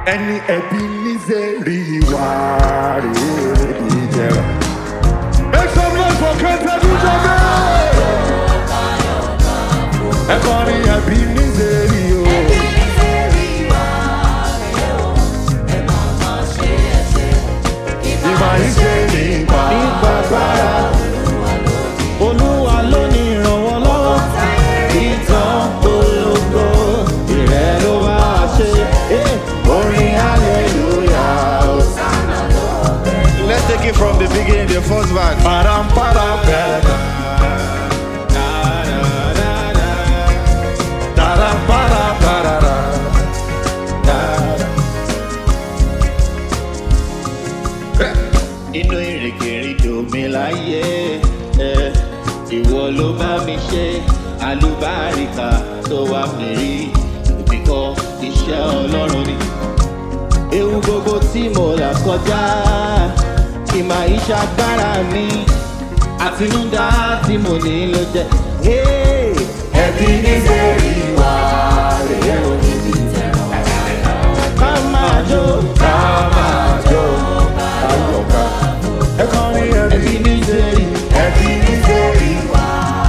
ẹni ẹbí nízẹ̀rí wà rèé ìjẹrà. make some noise for kẹntẹ dúdú bẹ́ẹ̀. ẹ kọrin ẹbí nízẹ̀rí o. ìmọ̀ ìṣe nípa Ìgbàgbára Olúwa ló ní ìrànwọ́ lọ́wọ́. Ìtàn polongo ìrẹ́ ló bá a ṣe. Eh, Orin hallelujah. Let's take it from the beginning, the first verse. param param pẹ̀lẹ́. Taram param parara. Inú ìrìnkèrindò mi láyé. eh, Ìwọ ló bá mi ṣe àlùbáríkà tó wà mí rí. Èmi kọ́ iṣẹ́ Ọlọ́run ni. Ewu gbogbo tí mo là kọjá. Ìmọ̀ ìṣàgbára mi. Àtinúdá tí mo ní ló jẹ́. Hey! Ẹbí nízẹ̀rí wà rèé o. Ká máa jó. Ká máa jó àyọ̀ká. Ẹ kọrin ẹbí Ẹbí ní sẹ́yìn. ẹbí nízẹ̀rí wà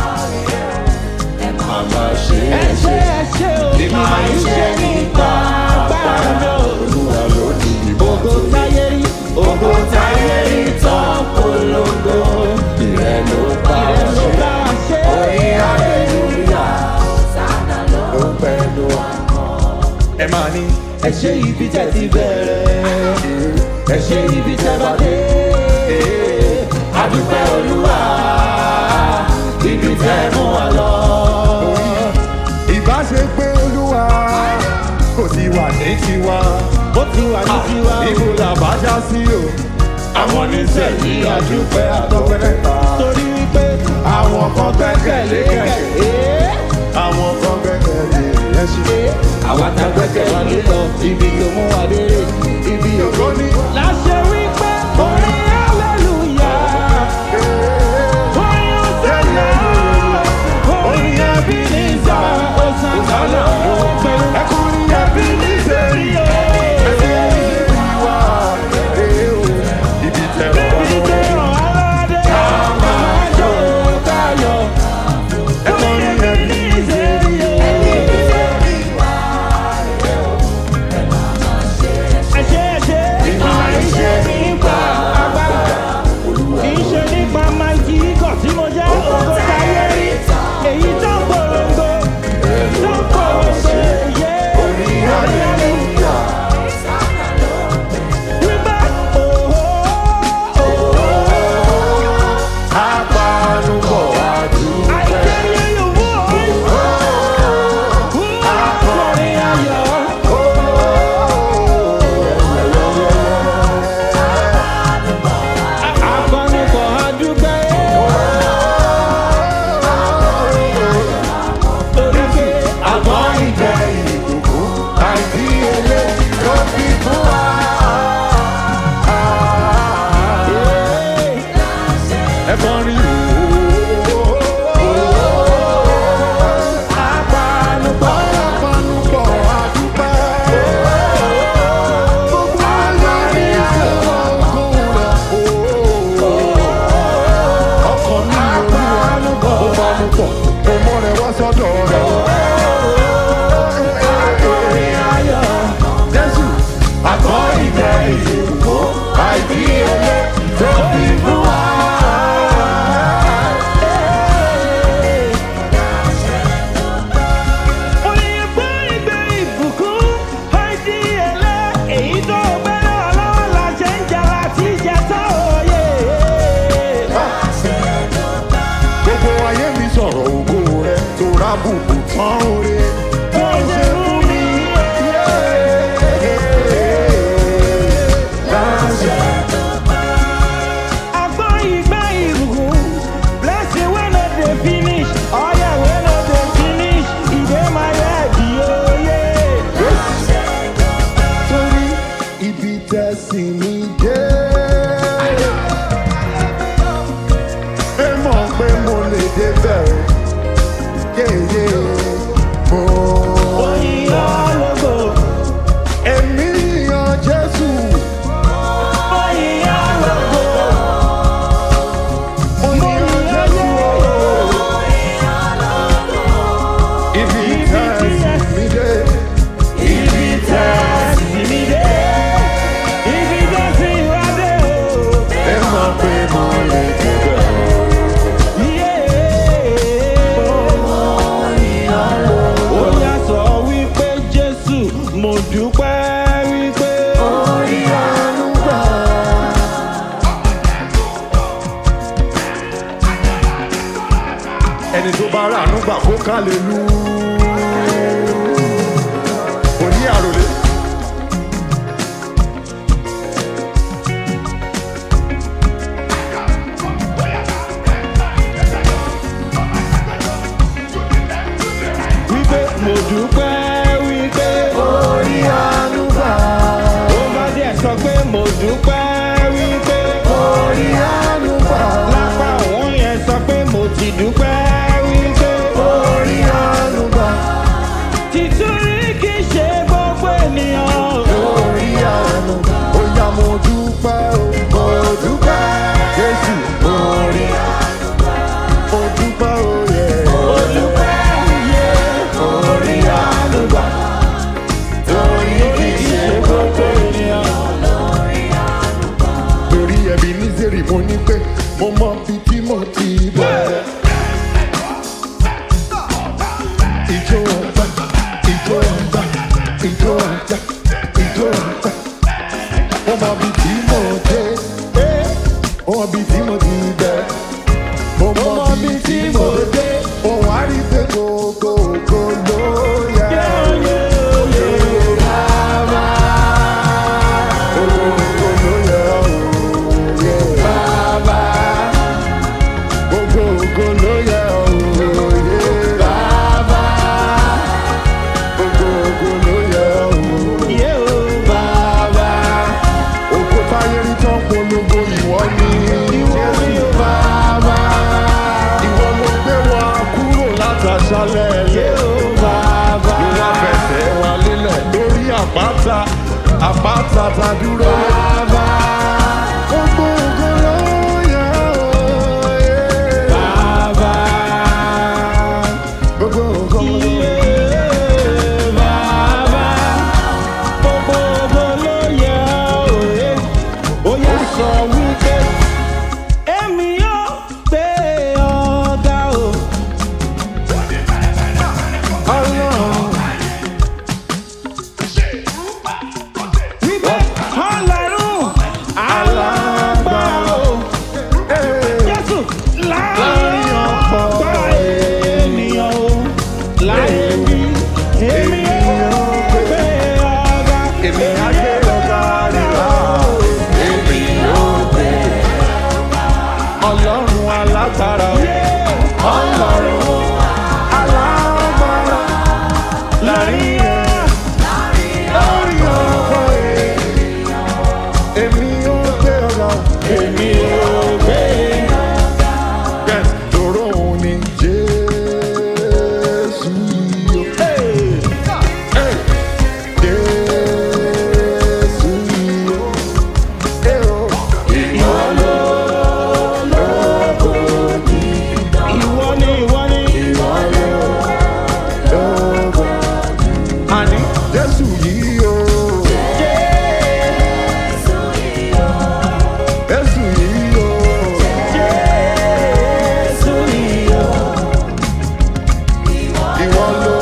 màmá ṣe Ẹ é ṣe ṣe. ẹ ṣe o. Ìmọ̀ ìṣe nípa agbára mi o. Olúwa ló ní ìbò. Ògo táyé rí. Ògo táyé rí tán polongo. Ìrẹ́ ló bá Ìrẹ́ ló ṣe. bá a ṣe. Orin hallelujah ló pẹ̀lú. Ẹ máa ní. Ẹ ṣe ibi tẹ́ ti bẹ̀rẹ̀. Ẹ ṣe ibi tẹ́ bá dé. Adúpẹ́ Olúwa. Ibi tẹ́ mú wa lọ. Ìbá ṣe pé Olúwa kò ti wà ní tiwa. Ó ti wà ní tiwa o. Ibo làbá já sí o. Àwọn oníṣẹ́yìí àdúpẹ́ àtọ́pẹ́ ta. Torí wípé Àwọn kan gbẹ́kẹ̀lé kẹ̀kẹ́. Àwọn kan gbẹ́kẹ̀lé ẹṣin. àwa ta gbẹ́kẹ̀ wá ló lọ ibi tó mú wa dérè ibi Ògo ní. láṣẹ wípé orin hallelujah orin ọ̀sánà orin ẹbínísà ọ̀sánà pẹ̀lú Ẹkùnrin ẹbí ní sẹ́rí o. Ẹbí ní sẹ́rí wá. Ee o. Ibi tẹ̀rọ wá ibi lórí. tó ràn aládé máa jó káyọ̀ Ẹkùnrin ẹbí ní ìṣèrí o. Ẹ̀ṣẹ̀ ẹ̀ṣẹ̀ ìmọ̀ ìṣe nípa agbára. Kì í ṣe nípa máìkì ikọ̀ tí mo jẹ́ ògo táyé rí. Èyí tó ń polongo, tó ń polongo, yé orí ayélujára. Wípé òhó òhó. Apanubọ̀ àdúgbò. Àìkẹ́yẹ yòówó. Akọrin ayọ̀. Akọnipọ̀ adúgbẹ́. Torí pé Àmọ́ ìjẹ́ ìbùkún àìdíyelé ló fi fún wa. Ẹ kọrin Apanupọ̀ apanupọ̀ àdúpẹ́. Gbogbo alárí àlọ́kùn rẹ̀ ọkọ̀ ní olúwa ó panupọ̀ ó mọ́ rẹ̀ wá sọ́dọ̀ rẹ̀. Jésù àgọ́ ìjẹ́ ìbùkún àìdíyelé tó fi fún wa. oyin gbé ìgbé ìbùkún àìdíyelé èyí tó gbẹ́rẹ́ ọlọ́wọ́ la ṣe ń jà láti jẹ tó òye. Gbogbo ayé mi sọ̀rọ̀ ògo rẹ̀ tó rábùkù tán oore. Bó ṣe fún mi àgbọ̀ ìgbé ìbùkún blessing wey no dey finish oil wey no dey finish e dey my head oye. Torí ibi tẹ̀sí mi dé. Ẹ mọ̀ pé mo lè débẹ̀ o. Yeah, yeah. mo dúpẹ́ wípé. orí àánú gbà. ẹni tó bá rà àánú gbà kó ká lè lu. kò ní àròlé. wípé mo dúpẹ́ wípé. orí àánú gbà. ó bá díẹ̀ sọ pé mo dúpẹ́ wípé. orí àánú gbà. lápá òun yẹn sọ pé mo ti dúpẹ́ wípé. orí àánú gbà. tìtúrí kì í ṣe gbogbo ènìyàn. orí àánú gbà. ó yá mo dúpẹ́ o. mo dúpẹ́. jésù orí àánú gbà. mo dúpẹ́ o yẹ. mo dúpẹ́ yé orí àánú gbà. torí kì í ṣe gbogbo ènìyàn. torí ẹbí nízèrè mo ní pé mo mọ bí tí mo ti bẹ̀rẹ̀. ìjọ ọgbà ìjọ ọgbà ìjọ ọgbà ìjọ ọgbà mo mọ bí tí mo dé eh, mo mọ bí tí mo ti bẹ̀rẹ̀. mo mọ bí tí mo dé mo wá rí pé gbogbo ògo ló yẹ. Bàbá, gbogbo ògo ló yẹ òye. Bàbá, gbogbo ògo ló yẹ òye. Bàbá, gbogbo ògo ló yẹ òye. yé o bàbá. Ògo táyé rí tán polongo ìwọ ni. Jésù bàbá. Ìwọ ló gbé wa kúrò látàṣálẹ̀ yé yẹn. o bàbá. Ìwà fẹsẹ̀ wa lélẹ̀ lórí àpáta, àpáta ta dúró. bàbá. Gbogbo ògo ló yẹ òye. bàbá. Gbogbo ògo ló yẹ. yé bàbá. gbogbo ògo ló yẹ òye. ó yá sọ wípé èmi yóò gbé ọ̀gá o. Ọlọ́run. wípé ọlọ́run alágbára o. Jésù láàrin ọ̀pọ̀ ènìyàn o. Láyé bí èmi yóò gbé ọ̀gá. Èmi á gbé ọ̀gá nílá. Èmi yóò gbé Ọlọ́run alágbára. Ọlọ́run alágbára. Láàrin ẹ̀ Lórí ọ̀pọ̀ ènìyàn. Èmi yóò gbé ọ̀gá. èmi yóò gbé Yes, tòró òun ni Jésù yìí o. Hey, Jésù yìí o. Hey, o. Ìwọ ló lógo ìwọ ni ìwọ ni. ìwọ ló lógo. Àní Jésù yìí o. Jésù yìí o. Jésù yìí o. Ìwọ ló.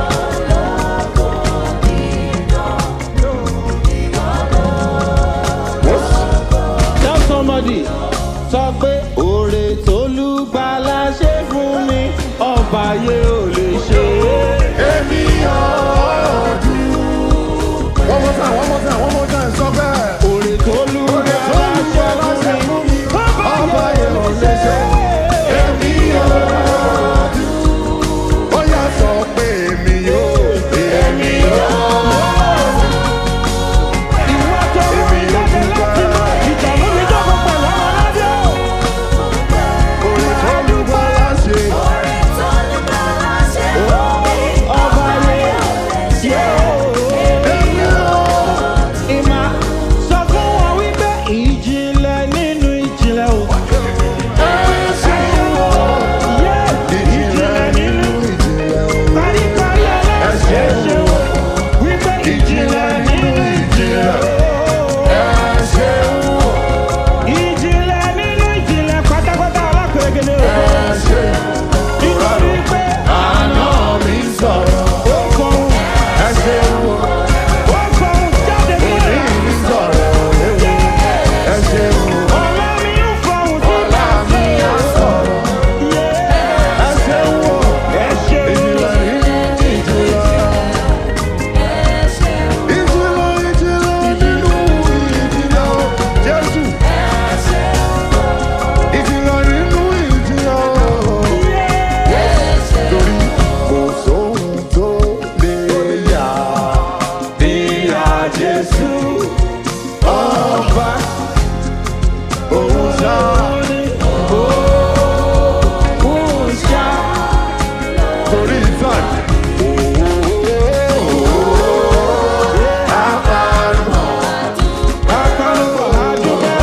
Tell somebody sọ pé oore tólúgbàlà ṣe fún mi ọba yẹ ò lè ṣe é. Èmi ọdún. One more time, one more time, one more time, sọ bẹ́ẹ̀. Oore tólúgbàlà ṣe fún mi ọba yẹ ò lè ṣe é. Èmi ọdún. Ó yá sọ pé èmi yóò. Èmi yóò. Ìwọ tó mú mi jáde láti mọ ìtààmú mi jókòó pẹ̀lú ọmọ ládé o. Orí tó lù bá láṣẹ. Ọba yẹ yẹ o. Èmi yóò. Jésù ọba òun náà ni òun ṣá torí ìtàn. Akọrin àdúgbò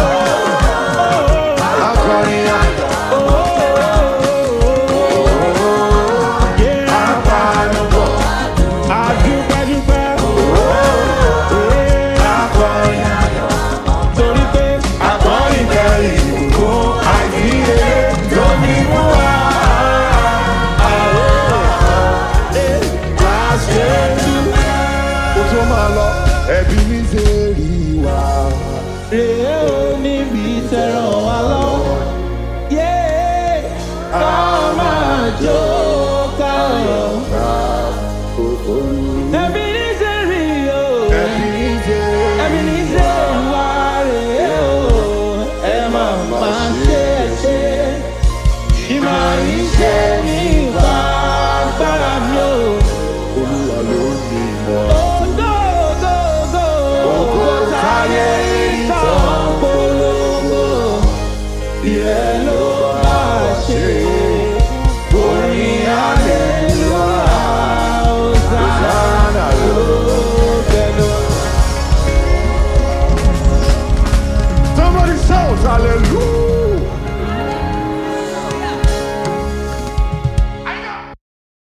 akọrin àpàlùbọ̀ Adúpẹ́dúpẹ́. akọrin Torí pé akọrin kẹrin fún àìsíye lómi mú wa. Kó tó máa lọ, ẹbí mi ṣe rí wa. rèé ò níbi tẹ̀ràn wá lọ. Yé ká máa jó ká lọ. Ẹbí ní sẹ́rí o. Ẹbí mi ṣe Ẹbí ní sẹ́rí wá rèé o. Ẹ máa máa ṣe é ṣe. Ìmọ̀ ìṣe ní ìwà agbára mi o. Olúwa ló ní ìmọ̀. Ògo ògo ògo ògo táyé ìtàn polongo. Ìrẹ́ ló